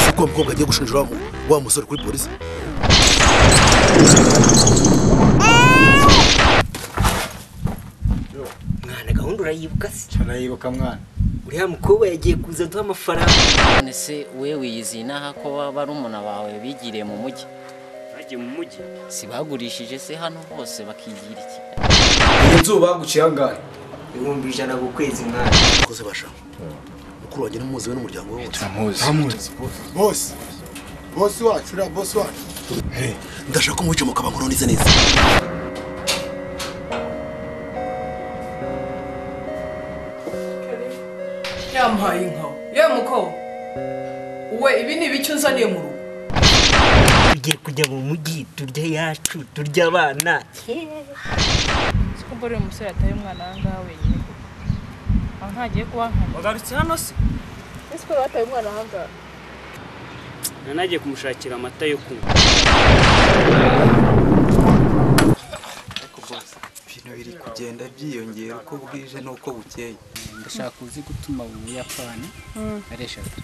kuko uwo mukobwa agiye gushinja wa- wa musore kuri polisi mwana gahunda urayibuka se canayibuka mwana uriya mukobwa yagiye kuza aduha amafaranga none se we wiyizinaha ko barumuna bawe bigiriye mu mujyi bagiye mu mujyi si bagurishije se hano hose bakigira iki iyi nzu baguciye angahe ibihumbi ijana ku kwezi mwana koze basha mukuru wanjye n'umuzi we n'umuryango we wose turamuzi bose bose wacu uriya bose wacu ndashaka umucyo mukabankuru neza neza yampaye inka yewe mukobwa we ibi ni ibiki unzaniye mu rugo tugiye kujya mu mujyi turya yacu turya abana ko mbona uyu musore yataye umwana aha ngaha wenyine aho ntagiye kuba nkana wagarutse hano se ese ko bataye umwana aha ngaha nanagiye kumushakira amata yo kunywa ibintu biri kugenda byiyongera uko bwije n'uko bukeye ndashaka uzi gutuma mu buyapani ari eshatu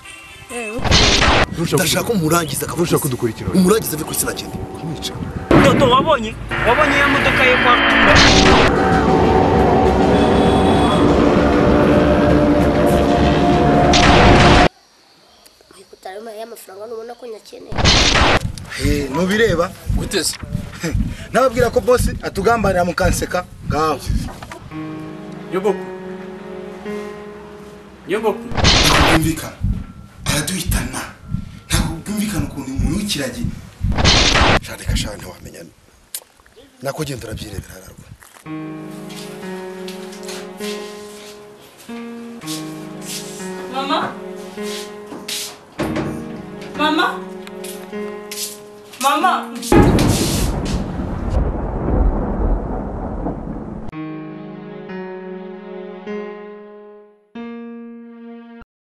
ndashaka umurangiza akavuga ko dukurikira umurangiza ave ku isi nakindi dodo wabonye wabonye ya modoka ye kwa tumba kutara y'amafaranga nubona ko nyakeneye mubireba guteze nababwira ko bose atugambanira mukanseka ngaho nyoboku nyoboku ntabwo bwumvikana araduhitana ntabwo bwumvikana ukuntu umuntu w'ikiragi shandika shaka ntiwamenya nako ugenda urabyirebera hararwa mama mama mama